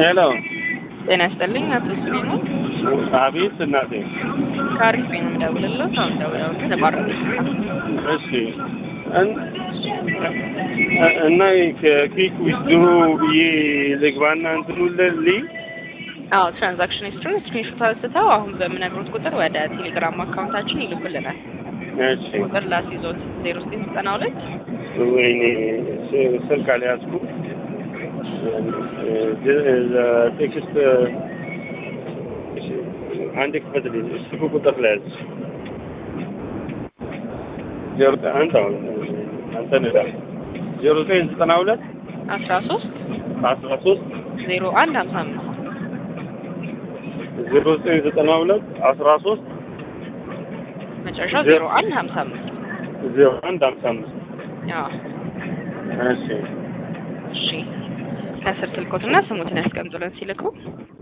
ሄሎ ጤና ይስጥልኝ አቶ ስሜኑ አቤት እናቴ ከአሪፍ ነው የምደውልልዎት። አሁን ደውለው ተቋረጠ። እሺ እን- እና ከኪክ ዊዝድሮ ብዬ ልግባና እንትኑ ልልይ አዎ ትራንዛክሽን ሂስትሪ ስክሪንሾት አንስተው አሁን በምነግሮት ቁጥር ወደ ቴሌግራም አካውንታችን ይልኩልናል። እሺ ቁጥር ላስይዞት ዜሮ ዘጠኝ ዘጠና ሁለት ወይኔ ስ- ስልክ አልያዝኩም ቴክስት አንድ ክፈትልኝ ስልኩ ቁጥር ላይ ያዝ ዜሮ ዘጠኝ አንድ አሁን አንተ ንዳ ዜሮ ዘጠኝ ዘጠና ሁለት አስራ ሶስት አስራ ሶስት ዜሮ አንድ ሀምሳ አምስት ዜሮ ዘጠኝ ዘጠና ሁለት አስራ ሶስት መጨረሻው ዜሮ አንድ ሀምሳ አምስት ዜሮ አንድ ሀምሳ አምስት አዎ እሺ እሺ ከስር ስልኮትና ስሙትን ያስቀምጡልን ሲልኩ